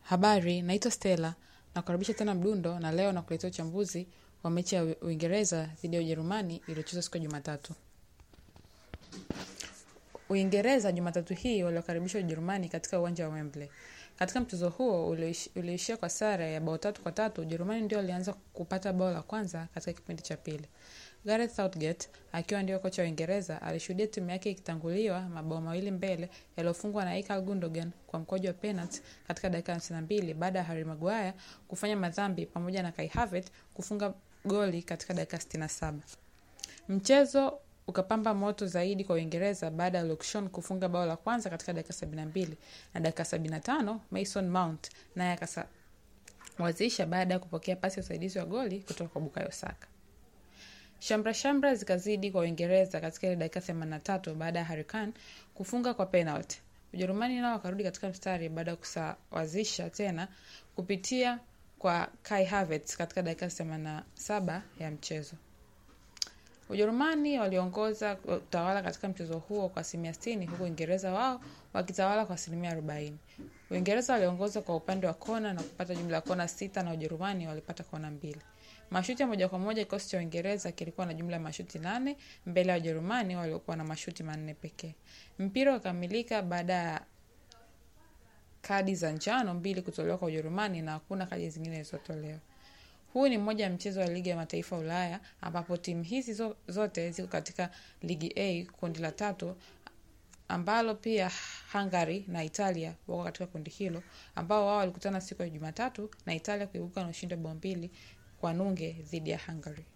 Habari, naitwa Stella na kukaribisha tena Mdundo na leo nakuletea uchambuzi wa mechi ya Uingereza dhidi ya Ujerumani iliyochezwa siku ya Jumatatu. Uingereza Jumatatu hii waliokaribisha Ujerumani katika uwanja wa Wembley. Katika mchezo huo ulioishia kwa sare ya bao tatu kwa tatu, Ujerumani ndio walianza kupata bao la kwanza katika kipindi cha pili. Gareth Southgate akiwa ndio kocha wa Uingereza alishuhudia timu yake ikitanguliwa mabao mawili mbele yaliyofungwa na Ilkay Gundogan kwa mkojo wa penalti katika dakika ya 52 baada ya Harry Maguire kufanya madhambi pamoja na Kai Havertz kufunga goli katika dakika 67. Mchezo ukapamba moto zaidi kwa Uingereza baada ya Luke Shaw kufunga bao la kwanza katika dakika 72 na dakika 75 Mason Mount naye akasawazisha baada ya kupokea pasi ya usaidizi wa goli kutoka kwa Bukayo Saka. Shamra shamra zikazidi kwa Uingereza katika ile dakika 83 baada ya Harry Kane kufunga kwa penalty. Ujerumani nao wakarudi katika mstari baada ya kusawazisha tena kupitia kwa Kai Havertz katika dakika 87 ya mchezo. Ujerumani waliongoza utawala katika mchezo huo kwa asilimia 60 huku Uingereza wao wakitawala kwa asilimia 40. Uingereza waliongoza kwa upande wa kona na kupata jumla ya kona sita na Ujerumani walipata kona mbili. Mashuti ya moja kwa moja, kikosi cha Uingereza kilikuwa na jumla ya mashuti nane mbele ya Ujerumani waliokuwa na mashuti manne pekee. Mpira ukamilika baada ya kadi za njano mbili kutolewa kwa Ujerumani na hakuna kadi zingine zilizotolewa. Huu ni mmoja ya mchezo wa ligi ya mataifa Ulaya ambapo timu hizi zote ziko katika ligi A kundi la tatu ambalo pia Hungary na Italia wako katika kundi hilo ambao wao walikutana siku ya Jumatatu na Italia kuibuka na ushindi wa bao mbili kwa nunge dhidi ya Hungary.